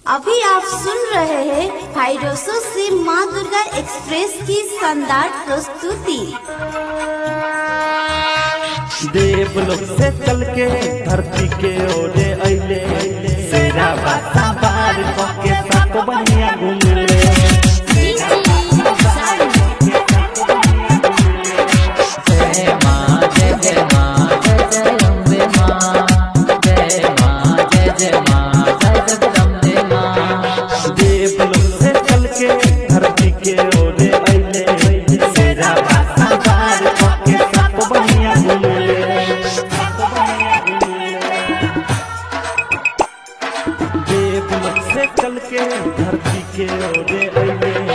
अभी आप सुन रहे हैं हाइड्रोसो से माँ दुर्गा एक्सप्रेस की शानदार प्रस्तुति देवलोक से चल के धरती के ओरे अइले सेरा बासा बार के साथ बढ़िया घूमले जय माँ जय जय माँ जय जय अम्बे माँ जय माँ जय जय माँ जय जगदम्बे माँ देवलोक से चल के धरती के ओरे अइले सेरा बासा बार के साथ बढ़िया घूमले देवलोक से चल के धरती के ओरे अइले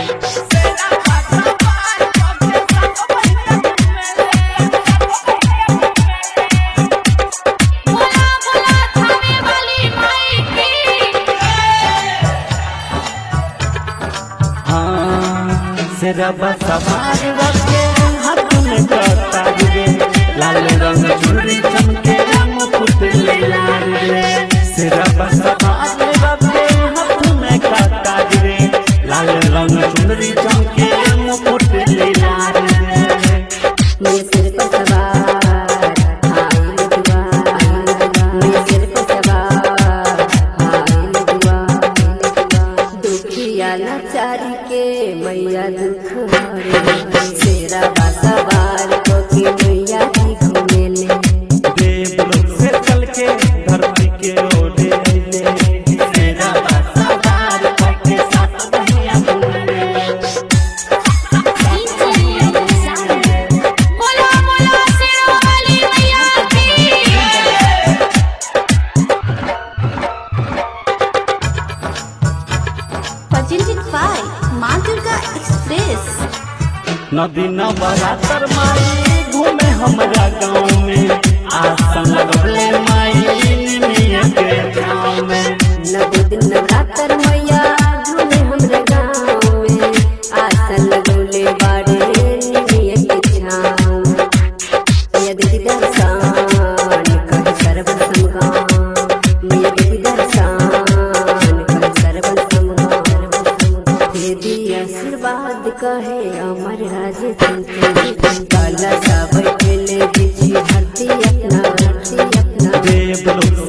हाँ सिरबा सवार रखे हाथ में करता रे लाल रंग चूड़ी चमके मुकुट ले लाल रे सिरबा सवार रखे हाथ में करता रे लाल रंग चूड़ी चमके मुकुट ले लाल रे मेरे सिर पर सवार हाय दुआ मेरे सिर पर सवार हाय दुआ दुखिया लाचारी के मैया दुख हरे सेरा बा सवार को की मैया जी घूमेले देवलोक से चल के धरती के ओढ़े अइले सेरा सवार के साथ बढ़िया घूमले presented by माँ दुर्गा एक्सप्रेस नदी नवरात्र माई घूमे हमरा गाँव में आसन लगले माई निमिया के गाँव में नव दिन नवरात्र मैया झूमे हमरे गाँव में आसन लगौले बाड़े निमिया के छाँव मैया देवी दर्शन कर सर्व समगाम मैया देवी दर्शन कर सर्व समगाम हे दी आशीर्वाद कहे अमर राज काला सा बैठले बिछी धरती अपना धरती अपना देवलोक